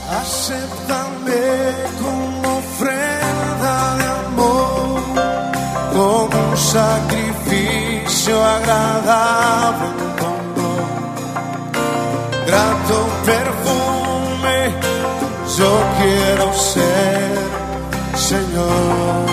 Acéptame como ofrenda de amor, como un sacrificio agradable pongo. Grato perfume, yo quiero ser, Señor.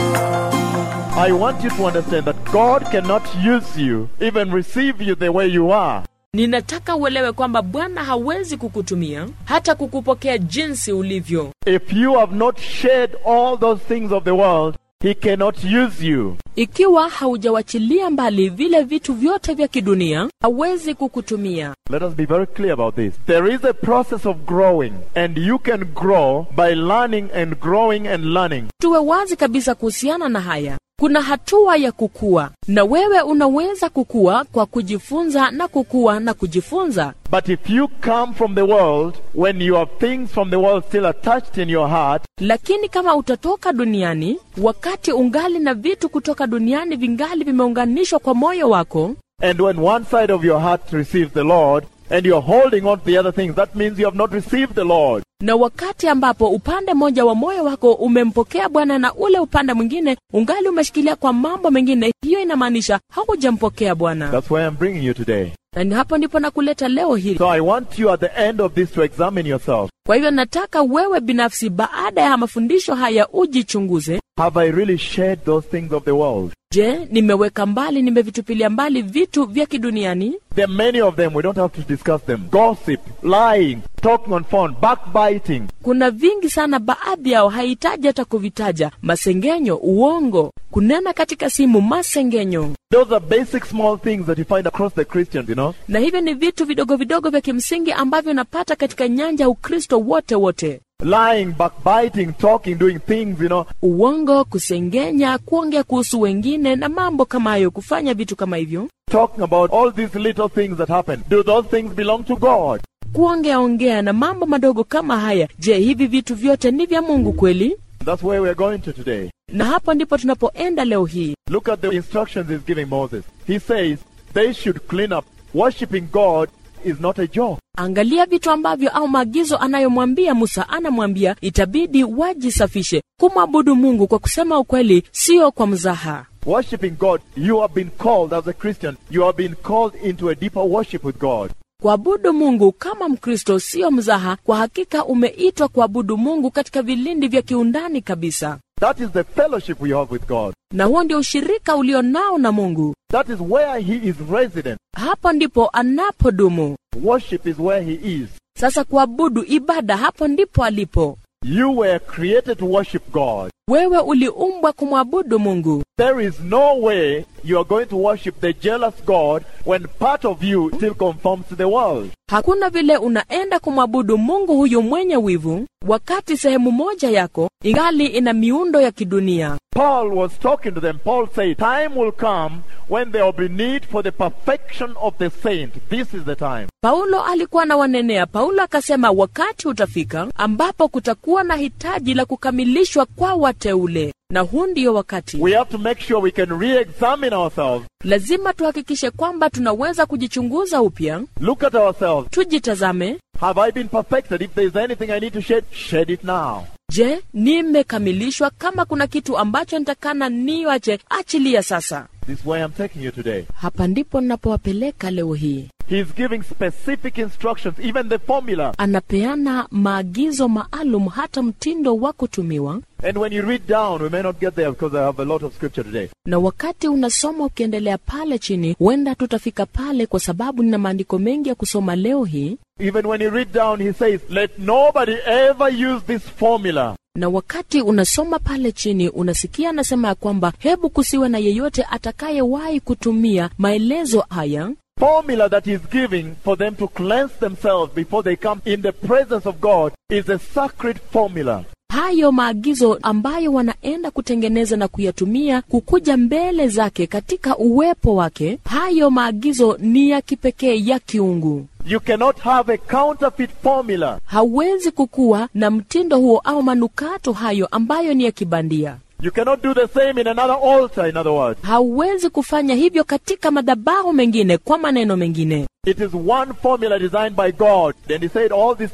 I want you to understand that God cannot use you, even receive you the way you are. ninataka uelewe kwamba bwana hawezi kukutumia hata kukupokea jinsi ulivyo If you have not shared all those things of the world, He cannot use you. ikiwa haujawachilia mbali vile vitu vyote vya kidunia hawezi kukutumia Let us be very clear about this. There is a process of growing, and you can grow by learning and growing and learning. tuwe wazi kabisa kuhusiana na haya kuna hatua ya kukua na wewe unaweza kukua kwa kujifunza na kukua na kujifunza But if you come from the world, when you have things from the world still attached in your heart, lakini kama utatoka duniani wakati ungali na vitu kutoka duniani vingali vimeunganishwa kwa moyo wako and when one side of your heart receives the Lord, and you're holding on to the other things, that means you have not received the Lord. na wakati ambapo upande mmoja wa moyo wako umempokea bwana na ule upande mwingine ungali umeshikilia kwa mambo mengine hiyo inamaanisha haujampokea bwana That's why I'm bringing you today. na ni hapo ndipo nakuleta leo hili So I want you at the end of this to examine yourself. kwa hivyo nataka wewe binafsi baada ya mafundisho haya ujichunguze Have I really shared those things of the world? je nimeweka mbali nimevitupilia mbali vitu vya kiduniani There are many of them. We don't have to discuss them. Gossip, lying, talking on phone, backbiting. kuna vingi sana baadhi yao hahitaji hata kuvitaja masengenyo uongo kunena katika simu masengenyo Those are basic small things that you find across the Christians, you know. na hivyo ni vitu vidogo vidogo vya kimsingi ambavyo unapata katika nyanja ya ukristo wote wote Lying, backbiting, talking, doing things, you know. uongo kusengenya kuongea kuhusu wengine na mambo kama hayo kufanya vitu kama hivyo Talking about all these little things that happen. Do those things belong to God? kuongea ongea na mambo madogo kama haya je hivi vitu vyote ni vya mungu kweli That's where we're going to today. na hapo ndipo tunapoenda leo hii Look at the instructions he's giving Moses. He says they should clean up. Worshipping God is not a joke. angalia vitu ambavyo au maagizo anayomwambia musa anamwambia itabidi wajisafishe kumwabudu mungu kwa kusema ukweli sio kwa mzaha Worshipping God, you have been called as a Christian. You have been called into a deeper worship with God. kuabudu mungu kama mkristo sio mzaha kwa hakika umeitwa kuabudu mungu katika vilindi vya kiundani kabisa That is the fellowship we have with God. na huo ndio ushirika ulio nao na mungu That is where He is resident. hapo ndipo anapodumu Worship is where He is. sasa kuabudu ibada hapo ndipo alipo You were created to worship God. wewe uliumbwa kumwabudu mungu There is no way you are going to worship the jealous God when part of you still conforms to the world. hakuna vile unaenda kumwabudu mungu huyu mwenye wivu wakati sehemu moja yako ingali ina miundo ya kidunia Paul was talking to them. Paul said, Time will come when there will be need for the perfection of the saint. This is the time. paulo alikuwa na wanenea paulo akasema wakati utafika ambapo kutakuwa na hitaji la kukamilishwa kwa wateule na huu ndiyo wakati We have to make sure we can re examine ourselves, lazima tuhakikishe kwamba tunaweza kujichunguza upya look at ourselves. tujitazame Have I been perfected? If there's anything I need to shed, shed it now. je nimekamilishwa kama kuna kitu ambacho nitakana niwache achilia sasa This is where I'm taking you today. hapa ndipo ninapowapeleka leo hii He's giving specific instructions, even the formula. anapeana maagizo maalum hata mtindo wa kutumiwa And when you read down, we may not get there because I have a lot of scripture today. na wakati unasoma ukiendelea pale chini huenda tutafika pale kwa sababu nina maandiko mengi ya kusoma leo hii Even when you read down, he says, Let nobody ever use this formula. na wakati unasoma pale chini unasikia anasema ya kwamba hebu kusiwe na yeyote atakayewahi kutumia maelezo haya Formula that he's giving for them to cleanse themselves before they come in the presence of God is a sacred formula. hayo maagizo ambayo wanaenda kutengeneza na kuyatumia kukuja mbele zake katika uwepo wake hayo maagizo ni ya kipekee ya kiungu You cannot have a counterfeit formula. hauwezi kukuwa na mtindo huo au manukato hayo ambayo ni ya kibandia You cannot do the same in another altar, in other words. hauwezi kufanya hivyo katika madhabahu mengine kwa maneno mengine It is one formula designed by God. And he said all these things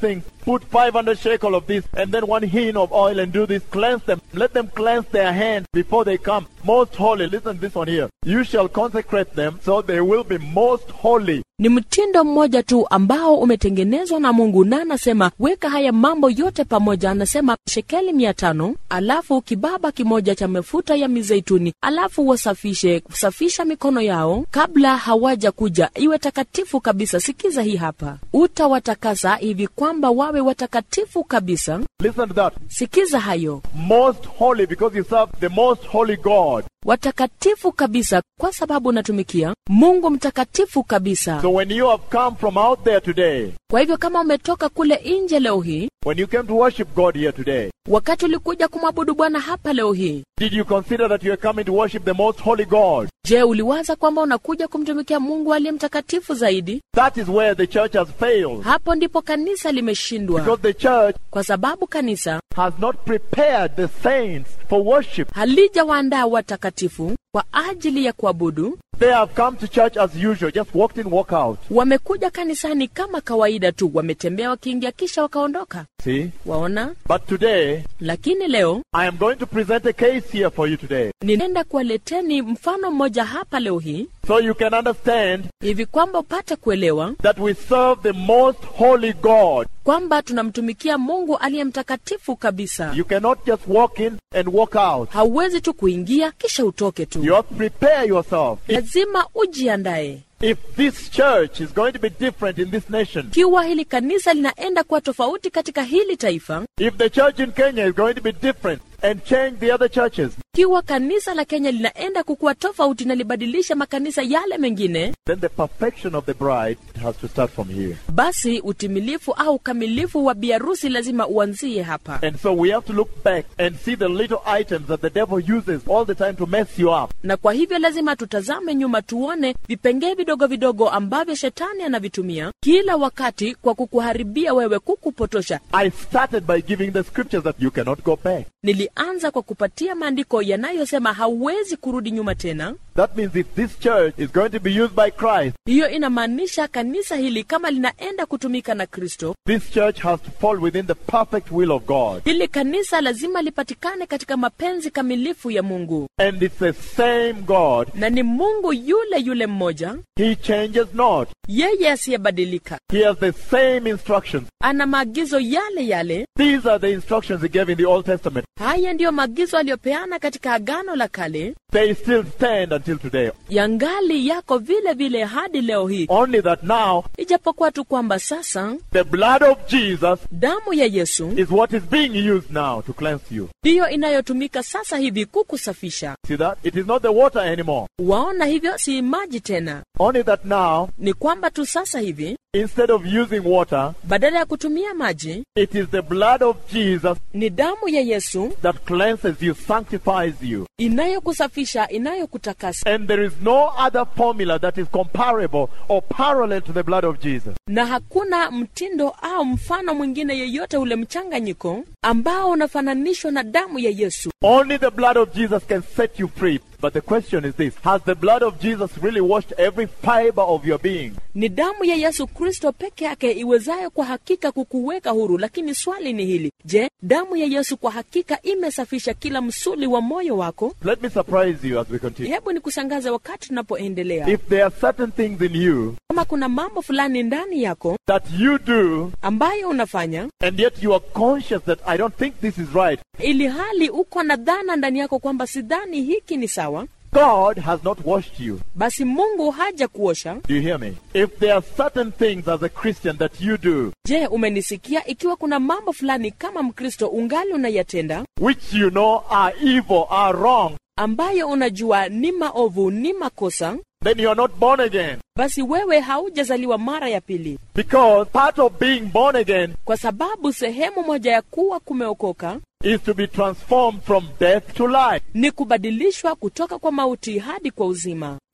put 500 shekel of this and then one hin of oil and do this. Cleanse them. Let them cleanse their hands before they come. Most holy. Listen to this one here. You shall consecrate them so they will be most holy. ni mtindo mmoja tu ambao umetengenezwa na mungu na anasema weka haya mambo yote pamoja anasema shekeli mia tano alafu kibaba kimoja cha mafuta ya mizeituni alafu wasafishe safisha mikono yao kabla hawaja kuja iwe takatifu kabisa sikiza hii hapa utawatakasa hivi kwamba wawe watakatifu kabisa Listen to that. sikiza hayo Most holy because you serve the most holy God. watakatifu kabisa kwa sababu unatumikia mungu mtakatifu kabisa So when you have come from out there today, kwa hivyo kama umetoka kule nje leo hii when you came to worship God here today, wakati ulikuja kumwabudu bwana hapa leo hii did you consider that you are coming to worship the most holy God? je uliwaza kwamba unakuja kumtumikia mungu aliye mtakatifu zaidi That is where the church has failed. hapo ndipo kanisa limeshindwa Because the church kwa sababu kanisa has not prepared the saints for worship. halijawaandaa watakatifu kwa ajili ya kuabudu They have come to church as usual, just walked in, walk out. wamekuja kanisani kama kawaida tu wametembea wakiingia kisha wakaondoka See? waona But today, lakini leo I am going to present a case here for you today. ninaenda kuwaleteni mfano mmoja hapa leo hii So you can understand hivi kwamba upate kuelewa that we serve the most holy God. kwamba tunamtumikia mungu aliye mtakatifu kabisa You cannot just walk in and walk out. hauwezi tu kuingia kisha utoke tu You have to prepare yourself. If, lazima ujiandae if this church is going to be different in this nation, ikiwa hili kanisa linaenda kuwa tofauti katika hili taifa if the church in Kenya is going to be different and change the other churches, ikiwa kanisa la kenya linaenda kukuwa tofauti na libadilisha makanisa yale mengine then the perfection of the bride has to start from here. basi utimilifu au ukamilifu wa biarusi lazima uanzie hapa And so we have to look back and see the little items that the devil uses all the time to mess you up. na kwa hivyo lazima tutazame nyuma tuone vipengee vidogo vidogo ambavyo shetani anavitumia kila wakati kwa kukuharibia wewe kukupotosha I started by giving the scriptures that you cannot go back. nilianza kwa kupatia maandiko yanayosema hauwezi kurudi nyuma tena That means if this church is going to be used by Christ, hiyo inamaanisha kanisa hili kama linaenda kutumika na kristo this church has to fall within the perfect will of God. hili kanisa lazima lipatikane katika mapenzi kamilifu ya mungu And it's the same God. na ni mungu yule yule mmoja He changes not. yeye asiyebadilika He has the same instructions. ana maagizo yale yale These are the instructions he gave in the Old Testament. haya ndiyo maagizo aliyopeana katika agano la kale They still stand until today. yangali yako vile vile hadi leo hii Only that now, ijapokuwa tu kwamba sasa the blood of Jesus damu ya yesu is what is being used now to cleanse you. ndiyo inayotumika sasa hivi kukusafisha See that? It is not the water anymore. waona hivyo si maji tena Only that now, ni kwamba tu sasa hivi instead of using water, badala ya kutumia maji it is the blood of Jesus ni damu ya yesu that cleanses you, sanctifies you. inayokusafisha inayokutakasa And there is no other formula that is comparable or parallel to the blood of Jesus. na hakuna mtindo au mfano mwingine yeyote ule mchanganyiko ambao unafananishwa na damu ya yesu Only the blood of Jesus can set you free. But the question is this Has the blood of Jesus really washed every fiber of your being? ni damu ya yesu kristo peke yake iwezayo kwa hakika kukuweka huru lakini swali ni hili je damu ya yesu kwa hakika imesafisha kila msuli wa moyo wako Let me surprise you as we continue. hebu ni kusangaza wakati tunapoendelea If there are certain things in you kama kuna mambo fulani ndani yako that you do, ambayo unafanya and yet you are conscious that I don't think this is right, ili hali uko na dhana ndani yako kwamba sidhani hiki ni sawa God has not washed you. basi mungu haja kuosha Do you hear me? If there are certain things as a Christian that you do, je umenisikia ikiwa kuna mambo fulani kama mkristo ungali unayatenda which you know are evil, are wrong, ambayo unajua ni maovu ni makosa then you are not born again. basi wewe haujazaliwa mara ya pili Because part of being born again kwa sababu sehemu moja ya kuwa kumeokoka is to be transformed from death to life. ni kubadilishwa kutoka kwa mauti hadi kwa uzima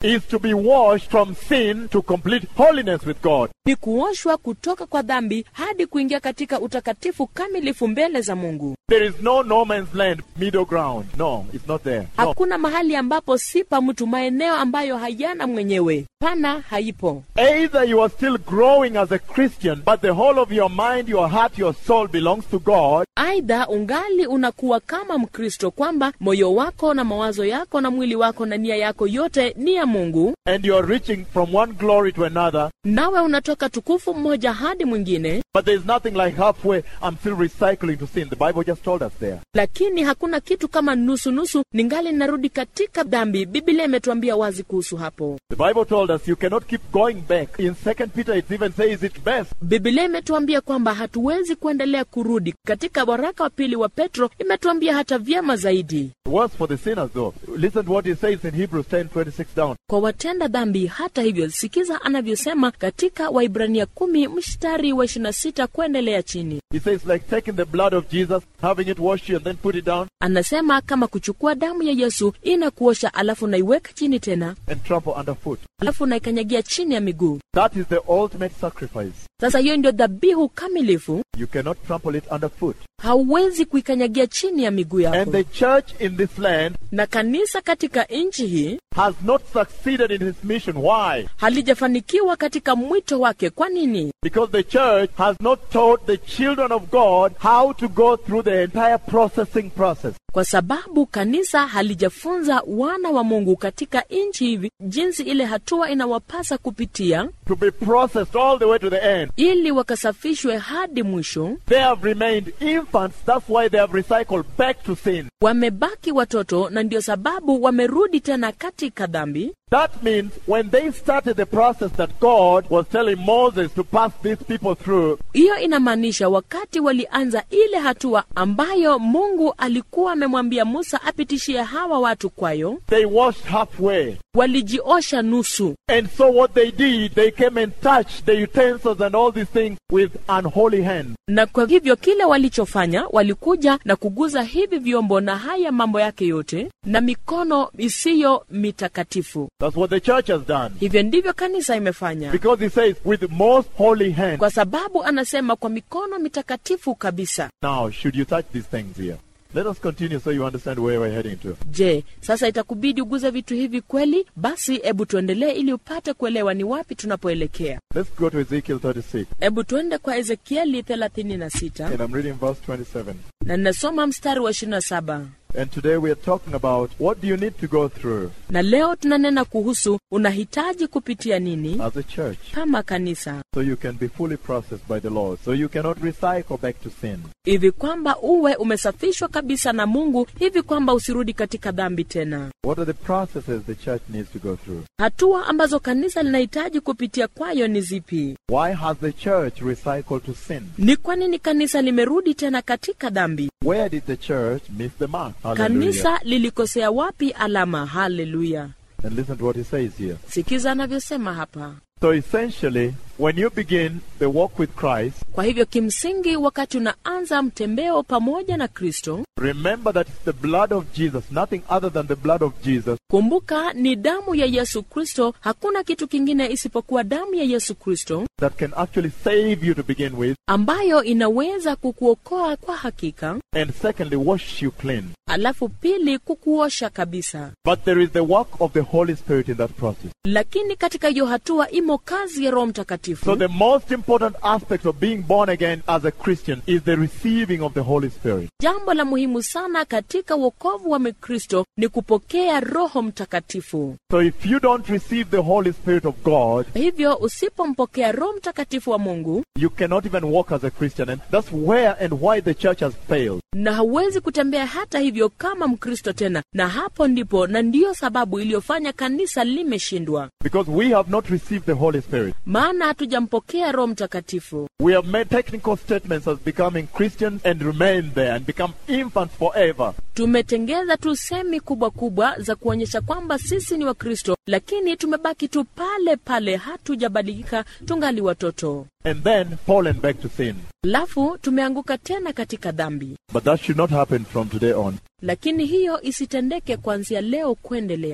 is to be washed from sin to complete holiness with God. ni kuoshwa kutoka kwa dhambi hadi kuingia katika utakatifu kamilifu mbele za mungu There is no no man's land, middle ground. No, it's not there. No. hakuna mahali ambapo si pa mtu maeneo ambayo hayana mwenyewe pana haipo Either you are still growing as a Christian, but the whole of your mind, your heart, your soul belongs to God, aidha ungali unakuwa kama mkristo kwamba moyo wako na mawazo yako na mwili wako na nia yako yote ni ya mungu and you are reaching from one glory to another, nawe unatoka tukufu mmoja hadi mwingine but there's nothing like halfway, I'm still recycling to sin. The Bible just told us there. lakini hakuna kitu kama nusu-nusu ningali narudi katika dhambi biblia imetuambia wazi kuhusu hapo The Bible told us you cannot keep going back. In Second Peter, it even says it best. biblia imetuambia kwamba hatuwezi kuendelea kurudi katika waraka wa pili wa petro imetuambia hata vyema zaidi Worse for the sinners, though. Listen to what he says in Hebrews 10 26 down. kwa watenda dhambi hata hivyo sikiza anavyosema katika waibrania kumi mstari wa 26 kuendelea chini He says, like taking the blood of Jesus, having it washed you, and then put it down anasema kama kuchukua damu ya yesu inakuosha alafu naiweka chini tena and trample underfoot. alafu naikanyagia chini ya miguu That is the ultimate sacrifice. sasa hiyo ndio dhabihu kamilifu You cannot trample it underfoot. hauwezi kuikanyagia chini ya miguu yako And the church in this land na kanisa katika nchi hii has not succeeded in its mission. Why? halijafanikiwa katika mwito wake kwa nini Because the church has not taught the children of God how to go through the entire processing process. kwa sababu kanisa halijafunza wana wa mungu katika nchi hivi jinsi ile hatua inawapasa kupitia To be processed all the way to the end. ili wakasafishwe hadi mwisho They have remained infants. That's why they have recycled back to sin. wamebaki watoto na ndio sababu wamerudi tena katika dhambi That means when they started the process that God was telling Moses to pass these people through, hiyo inamaanisha wakati walianza ile hatua ambayo mungu alikuwa amemwambia musa apitishie hawa watu kwayo they washed halfway. walijiosha nusu And so what they did, they came and touched the utensils and all these things with unholy hands. na kwa hivyo kile walichofanya walikuja na kuguza hivi vyombo na haya mambo yake yote na mikono isiyo mitakatifu That's what the church has done. hivyo ndivyo kanisa imefanya Because he says, with most holy hands. kwa sababu anasema kwa mikono mitakatifu kabisa Now, should you touch these things here? Let us continue so you understand where we're heading to. je sasa itakubidi uguze vitu hivi kweli basi hebu tuendelee ili upate kuelewa ni wapi tunapoelekea Let's go to Ezekiel 36. hebu tuende kwa ezekieli 36 And I'm reading verse 27. na ninasoma mstari wa 27 And today we are talking about what do you need to go through na leo tunanena kuhusu unahitaji kupitia nini as a church kama kanisa so you can be fully processed by the Lord, so you cannot recycle back to sin. hivi kwamba uwe umesafishwa kabisa na mungu hivi kwamba usirudi katika dhambi tena What are the processes the church needs to go through? hatua ambazo kanisa linahitaji kupitia kwayo ni zipi Why has the church recycled to sin? ni kwa nini kanisa limerudi tena katika dhambi Where did the church miss the mark? Hallelujah. kanisa lilikosea wapi alama haleluya And listen to what he says here. sikiza anavyosema hapa So essentially, when you begin the walk with Christ, kwa hivyo kimsingi wakati unaanza mtembeo pamoja na kristo remember that it's the blood of Jesus, nothing other than the blood of Jesus, kumbuka ni damu ya yesu kristo hakuna kitu kingine isipokuwa damu ya yesu kristo that can actually save you to begin with, ambayo inaweza kukuokoa kwa hakika and secondly, wash you clean. alafu pili kukuosha kabisa But there is the work of the Holy Spirit in that process. lakini katika hiyo hatua imo kazi ya roho mtakatifu So the most important aspect of being born again as a Christian is the receiving of the Holy Spirit. jambo la muhimu sana katika wokovu wa mkristo ni kupokea roho mtakatifu So if you don't receive the Holy Spirit of God, hivyo usipompokea roho mtakatifu wa mungu you cannot even walk as a Christian. And that's where and why the church has failed. na hauwezi kutembea hata hivyo kama mkristo tena na hapo ndipo na ndiyo sababu iliyofanya kanisa limeshindwa Because we have not received the Holy Spirit. maana hatujampokea roho mtakatifu We have made technical statements as becoming Christians and remain there and become infants forever. tumetengeza tu semi kubwa kubwa za kuonyesha kwamba sisi ni wakristo lakini tumebaki tu pale pale hatujabadilika tungali watoto And then fallen back to sin. alafu tumeanguka tena katika dhambi But that should not happen from today on. lakini hiyo isitendeke kuanzia leo kuendelea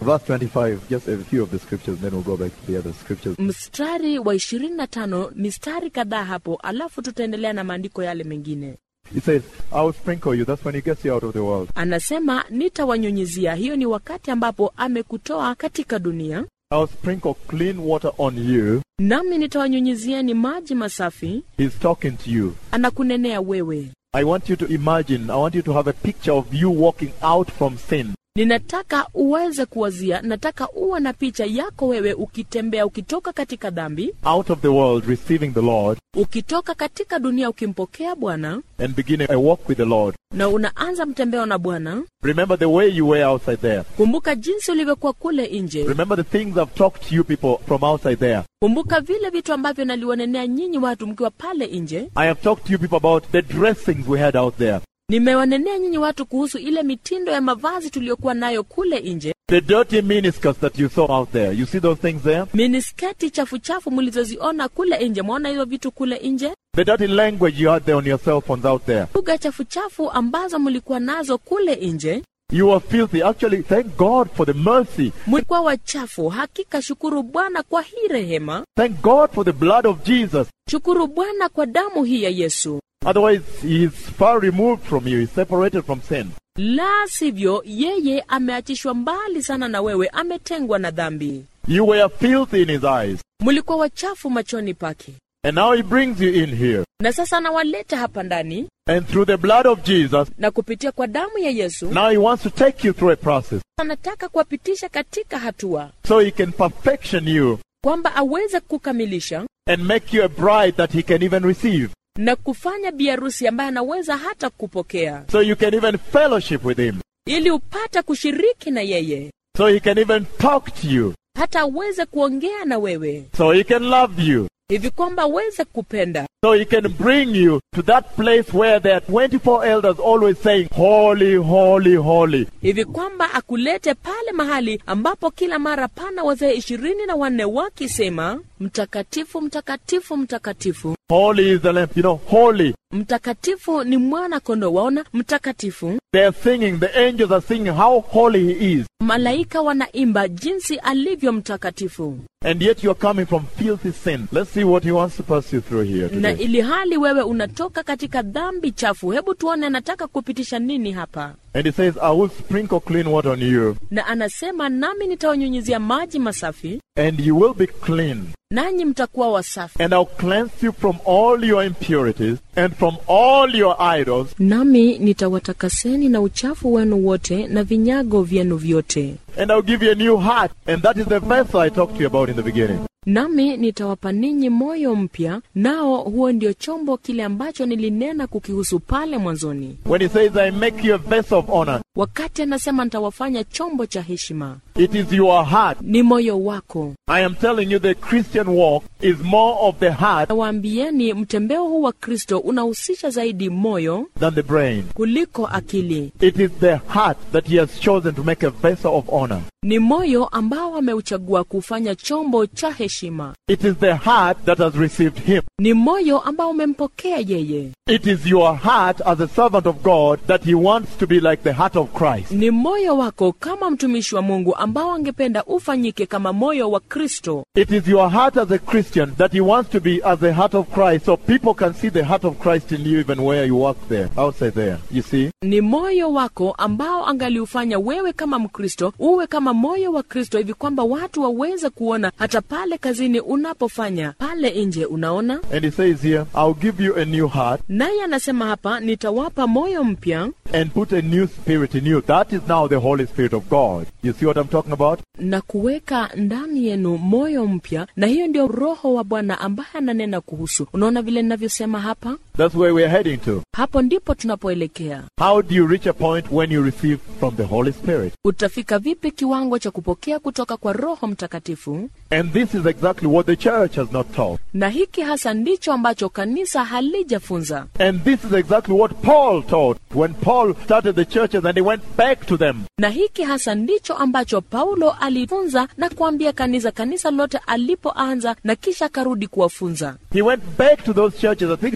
Verse 25, just a few of the scriptures, then we'll go back to the other scriptures. mstari wa 25 mistari kadhaa hapo alafu tutaendelea na maandiko yale mengine It says, I will sprinkle you. That's when he gets you out of the world. anasema nitawanyunyizia hiyo ni wakati ambapo amekutoa katika dunia I will sprinkle clean water on you. nami nitawanyunyizia ni maji masafi He's talking to you. anakunenea wewe I want you to imagine, I want you to have a picture of you walking out from sin. ninataka uweze kuwazia nataka uwe na picha yako wewe ukitembea ukitoka katika dhambi out of the world, receiving the Lord, ukitoka katika dunia ukimpokea bwana and beginning a walk with the Lord. na unaanza mtembeo na bwana Remember the way you were outside there. kumbuka jinsi ulivyokuwa kule nje Remember the things I've talked to you people from outside there. kumbuka vile vitu ambavyo naliwanenea nyinyi watu mkiwa pale nje I have talked to you people about the dressings we had out there, nimewanenea nyinyi watu kuhusu ile mitindo ya mavazi tuliyokuwa nayo kule nje the dirty miniskirts that you saw out there. You see those things there? minisketi chafuchafu mlizoziona kule nje mwaona hizo vitu kule nje The dirty language you had there on your cell phones out there. lugha chafuchafu ambazo mlikuwa nazo kule nje You were filthy. Actually, thank God for the mercy. mlikuwa wachafu hakika shukuru bwana kwa hii rehema Thank God for the blood of Jesus. shukuru bwana kwa damu hii ya yesu Otherwise, He is far removed from you. He's separated from sin. la sivyo yeye ameachishwa mbali sana na wewe ametengwa na dhambi You were filthy in His eyes. mlikuwa wachafu machoni pake And now He brings you in here. na sasa anawaleta hapa ndani And through the blood of Jesus, na kupitia kwa damu ya yesu now He wants to take you through a process anataka kuwapitisha katika hatua so He can perfection you kwamba aweze kukamilisha and make you a bride that He can even receive. na kufanya biarusi ambaye anaweza hata kupokea So you can even fellowship with Him. ili upate kushiriki na yeye So He can even talk to you. hata aweze kuongea na wewe So He can love you. hivi kwamba aweze kupenda So He can bring you to that place where there are 24 elders always saying, Holy, holy, holy. hivi kwamba akulete pale mahali ambapo kila mara pana wazee ishirini na wanne wakisema mtakatifu mtakatifu mtakatifu Holy is the Lamb. You know, holy. mtakatifu ni mwana kondoo waona mtakatifu They are singing, the angels are singing how holy He is. malaika wanaimba jinsi alivyo mtakatifu And yet you're coming from filthy sin. Let's see what He wants to pass you through here na today. ili hali wewe unatoka katika dhambi chafu hebu tuone anataka kupitisha nini hapa And He says, I will sprinkle clean water on you, na anasema nami nitawanyunyizia maji masafi and you will be clean. nanyi mtakuwa wasafi And I'll cleanse you from all your impurities and from all your idols, nami nitawatakaseni na uchafu wenu wote na vinyago vyenu vyote and I'll give you a new heart. And that is the vessel I talked to you about in the beginning. nami nitawapa ninyi moyo mpya nao huo ndio chombo kile ambacho nilinena kukihusu pale mwanzoni When He says, I make you a vessel of honor, wakati anasema nitawafanya chombo cha heshima it is your heart. ni moyo wako I am telling you, the Christian walk is more of the heart nawaambieni mtembeo huu wa kristo unahusisha zaidi moyo than the brain. kuliko akili It is the heart that He has chosen to make a vessel of honor. ni moyo ambao ameuchagua kufanya chombo cha heshima It is the heart that has received Him. ni moyo ambao umempokea yeye It is your heart as a servant of God that He wants to be like the heart of Christ. ni moyo wako kama mtumishi wa mungu ambao angependa ufanyike kama moyo wa kristo It is your heart as a Christian that He wants to be as the heart of Christ so people can see the heart of Christ in you even where you work there, outside there. You see? ni moyo wako ambao angaliufanya wewe kama mkristo uwe kama moyo wa kristo hivi kwamba watu waweze kuona hata pale kazini unapofanya pale nje unaona And He says here, I'll give you a new heart naye anasema hapa nitawapa moyo mpya and put a new spirit in you. That is now the Holy Spirit of God. You see what I'm talking about? na kuweka ndani yenu moyo mpya na hiyo ndio roho wa bwana ambaye ananena kuhusu unaona vile ninavyosema hapa That's where we're heading to. hapo ndipo tunapoelekea How do you reach a point when you receive from the Holy Spirit? utafika vipi kiwango cha kupokea kutoka kwa roho mtakatifu And this is exactly what the church has not taught. na hiki hasa ndicho ambacho kanisa halijafunza And this is exactly what Paul taught when Paul started the churches and he went back to them. na hiki hasa ndicho ambacho paulo alifunza na kuambia kanisa kanisa lote alipoanza na kisha akarudi kuwafunza He went back to those churches. I think it was Galatia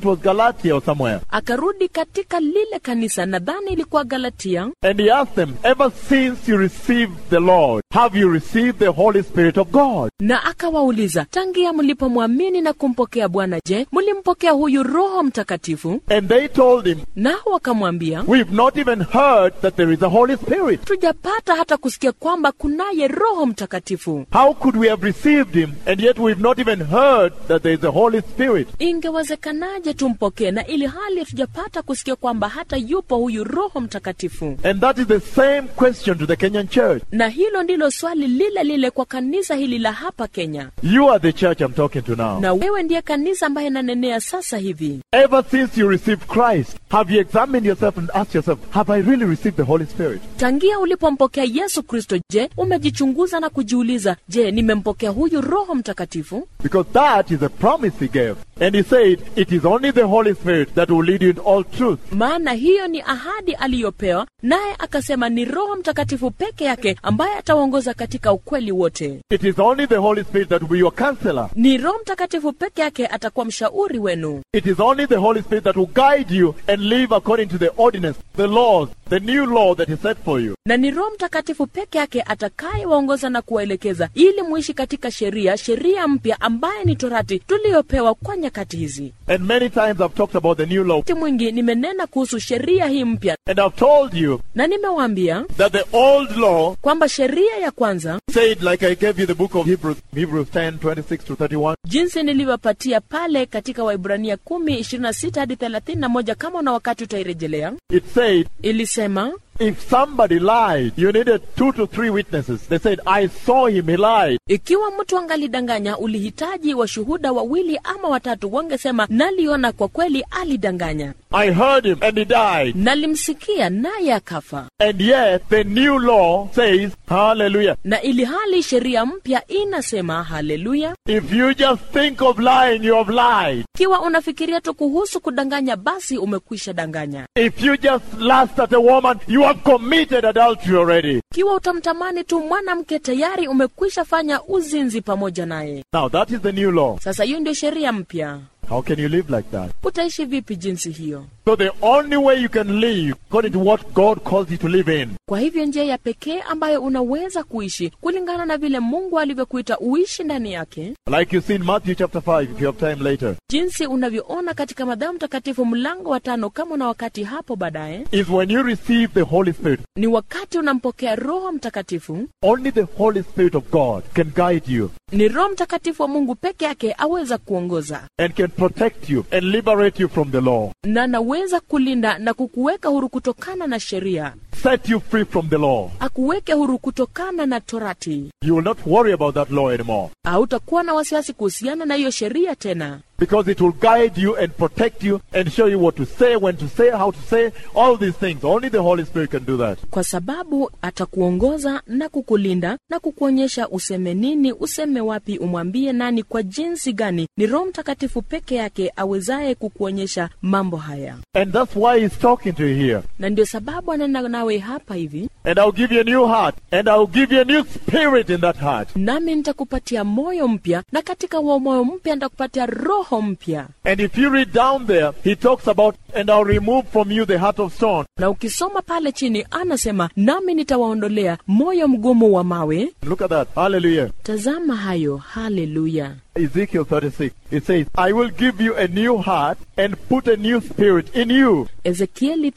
Galatia or somewhere. akarudi katika lile kanisa nadhani ilikuwa galatia And he asked them, Ever since you received the Lord, have you received the Holy Spirit of God? na akawauliza tangia mlipomwamini na kumpokea bwana je mlimpokea huyu roho mtakatifu And they told him, nao wakamwambia We've not even heard that there is a Holy Spirit. tujapata hata kusikia kwamba kunaye roho mtakatifu How could we have received him and yet we've not even heard that there is a Holy Spirit? ingewezekanaje tumpokee na ili hali hatujapata kusikia kwamba hata yupo huyu roho mtakatifu And that is the same question to the Kenyan church. na hilo ndilo swali lile lile kwa kanisa hili la hapa kenya You are the church I'm talking to now. na wewe ndiye kanisa ambaye nanenea sasa hivi Ever since you received Christ, have you examined yourself and asked yourself, Have I really received the Holy Spirit? tangia ulipompokea yesu kristo je umejichunguza na kujiuliza je nimempokea huyu roho mtakatifu Because that is a promise he gave. And he said, It is only the Holy Spirit that will lead you in all truth. maana hiyo ni ahadi aliyopewa naye akasema ni roho mtakatifu peke yake ambaye ataongoza katika ukweli wote It is only the Holy Spirit that will be your counselor. ni roho mtakatifu peke yake atakuwa mshauri wenu It is only the Holy Spirit that will guide you and live according to the ordinance, the laws, the new law that He set for you. na ni roho mtakatifu peke yake atakayewaongoza na kuwaelekeza ili muishi katika sheria sheria mpya ambaye ni torati tuliyopewa kwa nyakati hizi And many times I've talked about the new law. wakati mwingi nimenena kuhusu sheria hii mpya And I've told you na nimewaambia that the old law kwamba sheria ya kwanza said, like I gave you the book of Hebrews, Hebrews 10, 26 to 31, jinsi nilivyopatia pale katika waibrania kumi ishirini na sita hadi thelathini na moja kama una wakati utairejelea it said, ilisema if somebody lied, you needed two to three witnesses. They said, I saw him, he lied. ikiwa mtu angalidanganya ulihitaji washuhuda wawili ama watatu wangesema naliona kwa kweli alidanganya I heard him and he died. nalimsikia naye akafa And yet the new law says, hallelujah. na ili hali sheria mpya inasema haleluya If you just think of lying, you have lied. ikiwa unafikiria tu kuhusu kudanganya basi umekwisha danganya If you just lust at a woman, you have committed adultery already. ikiwa utamtamani tu mwanamke tayari umekwisha fanya uzinzi pamoja naye Now that is the new law. sasa hiyo ndio sheria mpya How can you live like that? utaishi vipi jinsi hiyo So the only way you can live according to what God calls you to live in kwa hivyo njia ya pekee ambayo unaweza kuishi kulingana na vile mungu alivyokuita uishi ndani yake Like you see in Matthew chapter 5, if you have time later, jinsi unavyoona katika madhamu mtakatifu mlango wa tano kama una wakati hapo baadaye is when you receive the Holy Spirit. ni wakati unampokea roho mtakatifu Only the Holy Spirit of God can guide you ni roho mtakatifu wa mungu peke yake aweza kuongoza and can protect you and liberate you from the law, na anaweza kulinda na kukuweka huru kutokana na sheria set you free from the law. akuweke huru kutokana na torati You will not worry about that law anymore hautakuwa na wasiwasi kuhusiana na hiyo sheria tena because it will guide you and protect you and show you what to say, when to say, how to say, all these things. Only the Holy Spirit can do that. kwa sababu atakuongoza na kukulinda na kukuonyesha useme nini useme wapi umwambie nani kwa jinsi gani ni roho mtakatifu peke yake awezaye kukuonyesha mambo haya And that's why He's talking to you here. na ndio sababu anena nawe hapa hivi And I'll give you a new heart, and I'll give you a new spirit in that heart. nami nitakupatia moyo mpya na katika huo moyo mpya nitakupatia roho mpya And if you read down there, he talks about, and I'll remove from you the heart of stone. na ukisoma pale chini anasema nami nitawaondolea moyo mgumu wa mawe Look at that. Hallelujah. tazama hayo haleluya Ezekiel 36. It says, I will give you a new heart and put a new spirit in you. ezekieli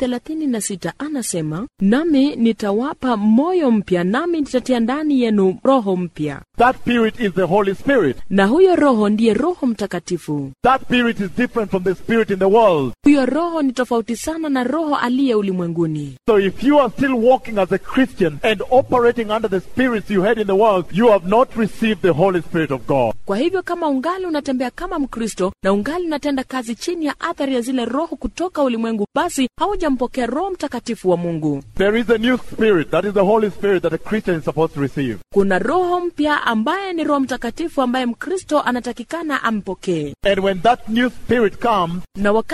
36 anasema nami nitawapa moyo mpya nami nitatia ndani yenu roho mpya That spirit is the Holy Spirit. na huyo roho ndiye roho mtakatifu That spirit is different from the spirit in the world. huyo roho ni tofauti sana na roho aliye ulimwenguni So if you are still walking as a Christian and operating under the spirits you had in the world, you have not received the Holy Spirit of God. kwa hivyo kama ungali unatembea kama mkristo na ungali unatenda kazi chini ya athari ya zile roho kutoka ulimwengu basi haujampokea roho mtakatifu wa mungu There is a new spirit. That is the Holy Spirit that a Christian is supposed to receive. kuna roho mpya ambaye ni roho mtakatifu ambaye mkristo anatakikana ampokee And when that new spirit comes, na wakati huyo roho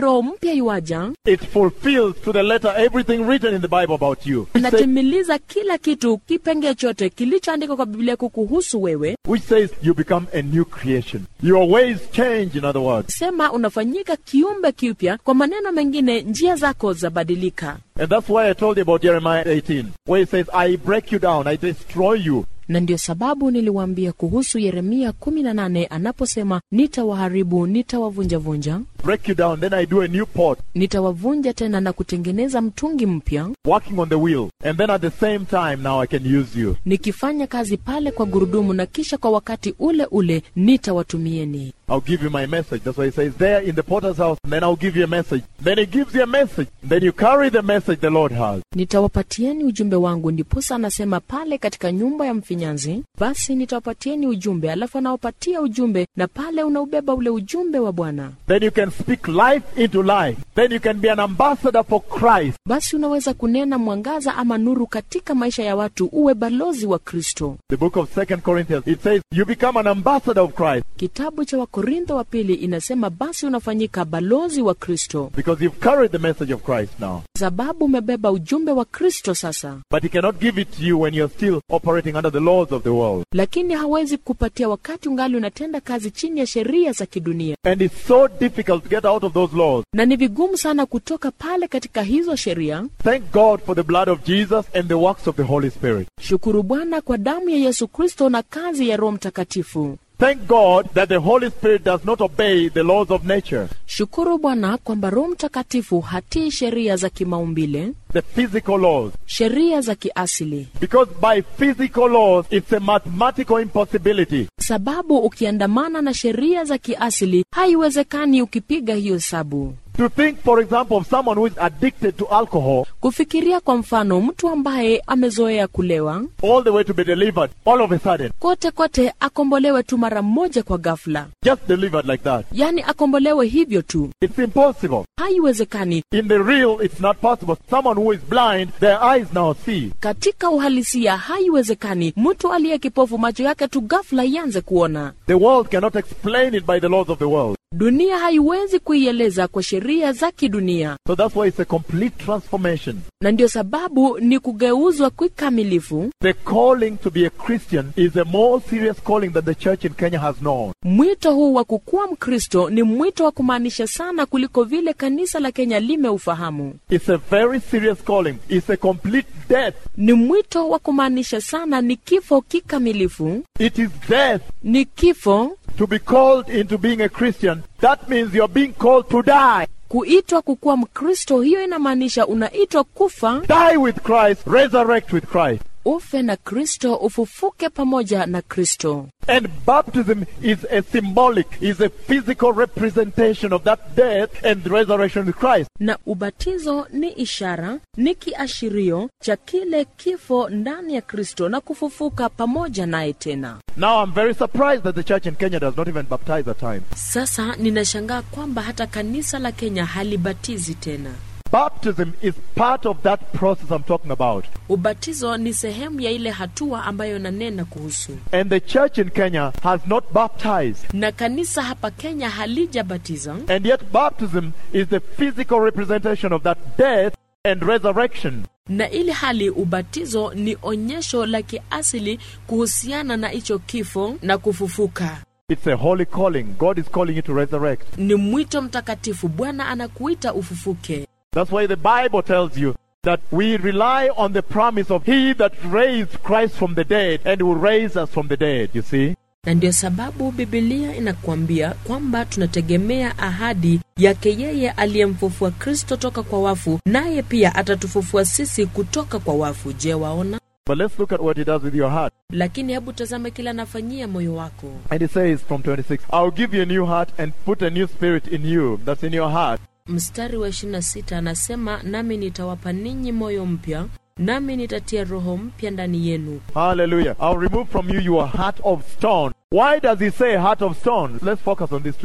roho mpya yuaja it fulfills to the letter everything written in the Bible about you. Which says, inatimiliza kila kitu kipengee chote kilichoandikwa kwa biblia kukuhusu wewe which says you become a new creation. Your ways change, in other words. sema unafanyika kiumbe kipya kwa maneno mengine njia zako zabadilika And that's why I told you about Jeremiah 18, where it says, I break you down, I destroy you. na ndio sababu niliwaambia kuhusu yeremia 18 anaposema nitawaharibu nitawavunjavunja Break you down, then I do a new pot, nitawavunja tena na kutengeneza mtungi mpya working on the wheel. And then at the same time, now I can use you. nikifanya kazi pale kwa gurudumu na kisha kwa wakati ule ule nitawatumieni I'll give you my message. That's why he says, there in the potter's house, and then I'll give you a message. Then he gives you a message. Then you carry the message the Lord has. nitawapatieni ujumbe wangu ndiposa anasema pale katika nyumba ya mfinyanzi basi nitawapatieni ujumbe alafu anawapatia ujumbe na pale unaubeba ule ujumbe wa bwana Then you can speak life into life. Then you can be an ambassador for Christ. basi unaweza kunena mwangaza ama nuru katika maisha ya watu uwe balozi wa kristo The book of Second Corinthians, it says, you become an ambassador of Christ kitabu cha wakorintho wa pili inasema basi unafanyika balozi wa kristo because you've carried the message of Christ now. sababu umebeba ujumbe wa kristo sasa But he cannot give it to you when you're still operating under the laws of the world. lakini hawezi kupatia wakati ungali unatenda kazi chini ya sheria za kidunia And it's so difficult to get out of those laws. na ni vigumu sana kutoka pale katika hizo sheria Thank God for the blood of Jesus and the works of the Holy Spirit. shukuru bwana kwa damu ya yesu kristo na kazi ya roho mtakatifu Thank God that the Holy Spirit does not obey the laws of nature, shukuru bwana kwamba roho mtakatifu hatii sheria za kimaumbile the physical laws. sheria za kiasili Because by physical laws, it's a mathematical impossibility. sababu ukiandamana na sheria za kiasili haiwezekani ukipiga hiyo hesabu To think, for example, of someone who is addicted to alcohol kufikiria kwa mfano mtu ambaye amezoea kulewa all the way to be delivered all of a sudden, kote kote akombolewe tu mara moja kwa ghafla just delivered like that. yaani akombolewe hivyo tu It's impossible. haiwezekani In the real, it's not possible. Someone who is blind, their eyes now see. katika uhalisia haiwezekani mtu aliye kipofu macho yake tu ghafla ianze kuona The world cannot explain it by the laws of the world. dunia haiwezi kuieleza kwa sheria za kidunia So that's why it's a complete transformation. na ndio sababu ni kugeuzwa kikamilifu The calling to be a Christian is a more serious calling that the church in Kenya has known. mwito huu wa kukuwa mkristo ni mwito wa kumaanisha sana kuliko vile kanisa la kenya limeufahamu It's a very serious calling. It's a complete death. ni mwito wa kumaanisha sana ni kifo kikamilifu It is death ni kifo to be called into being a Christian. That means you're being called to die. kuitwa kukuwa mkristo hiyo inamaanisha unaitwa kufa Die with Christ, resurrect with Christ. ufe na kristo ufufuke pamoja na kristo And baptism is a symbolic, is a physical representation of that death and resurrection with Christ. na ubatizo ni ishara ni kiashirio cha kile kifo ndani ya kristo na kufufuka pamoja naye tena Now I'm very surprised that the church in Kenya does not even baptize at times. sasa ninashangaa kwamba hata kanisa la kenya halibatizi tena Baptism is part of that process I'm talking about. ubatizo ni sehemu ya ile hatua ambayo nanena kuhusu And the church in Kenya has not baptized. na kanisa hapa kenya halijabatiza And yet baptism is the physical representation of that death and resurrection. na ili hali ubatizo ni onyesho la kiasili kuhusiana na hicho kifo na kufufuka It's a holy calling. God is calling you to resurrect. ni mwito mtakatifu bwana anakuita ufufuke That's why the Bible tells you that we rely on the promise of He that raised Christ from the dead and will raise us from the dead, you see? na ndio sababu bibilia inakuambia kwamba tunategemea ahadi yake yeye aliyemfufua kristo toka kwa wafu naye pia atatufufua sisi kutoka kwa wafu je waona But let's look at what He does with your heart. lakini hebu tazame kila anafanyia moyo wako And He says from 26, I'll give you a new heart and put a new spirit in you that's in your heart. mstari wa 26 anasema nami nitawapa ninyi moyo mpya nami nitatia roho mpya ndani yenu Hallelujah. I'll remove from you your heart of stone. Why does He say heart of stone? Let's focus on this today.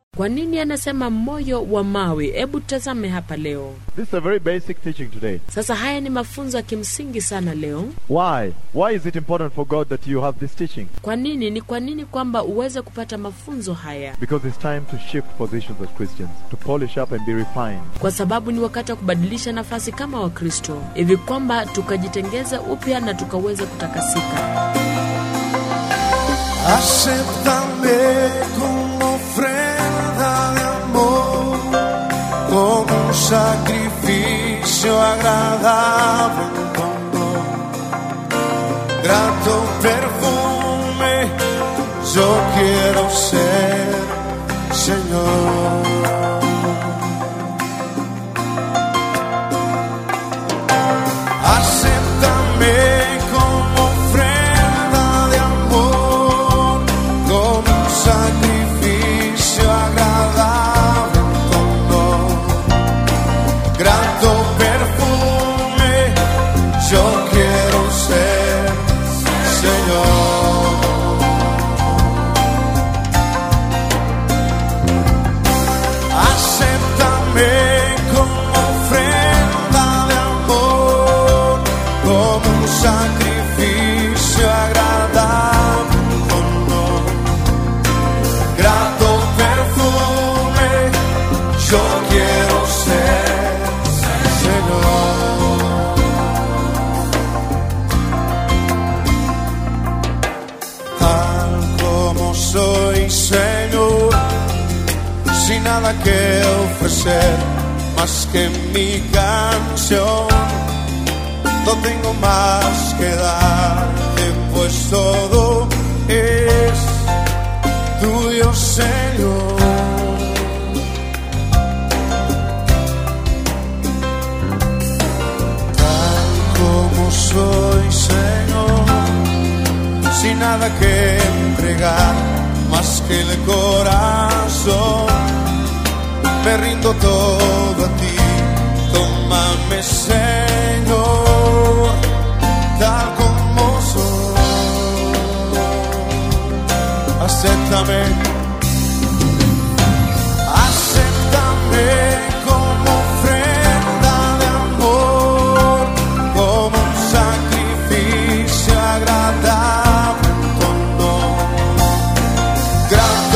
kwa nini anasema moyo wa mawe hebu tazame hapa leo This is a very basic teaching today. sasa haya ni mafunzo ya kimsingi sana leo Why? Why is it important for God that you have this teaching? kwa nini ni kwa nini kwamba uweze kupata mafunzo haya Because it's time to shift positions as Christians, to polish up and be refined. kwa sababu ni wakati wa kubadilisha nafasi kama wakristo hivi kwamba tukajitengeza upya na tukaweza kutakasika Acéptame como ofrenda de amor, como un sacrificio agradable en tu amor. Grato perfume, yo quiero ser, Señor. Acéptame como ofrenda de amor, como un sacrificio agradable en tu honor. Grato perfume, yo quiero ser, Señor. Acéptame como ofrenda de amor, como un sacrificio agradable con honor. Grato perfume, yo quiero ser, Señor. Tal como soy, Señor sin nada que ofrecer más que mi canción. No tengo más que darte, pues todo es tuyo, Señor. Tal como soy, Señor sin nada que entregar más que el corazón. Me rindo todo a ti, tómame Señor, tal como soy. Acéptame, acéptame como ofrenda de amor, como un sacrificio agradable con honor. Grato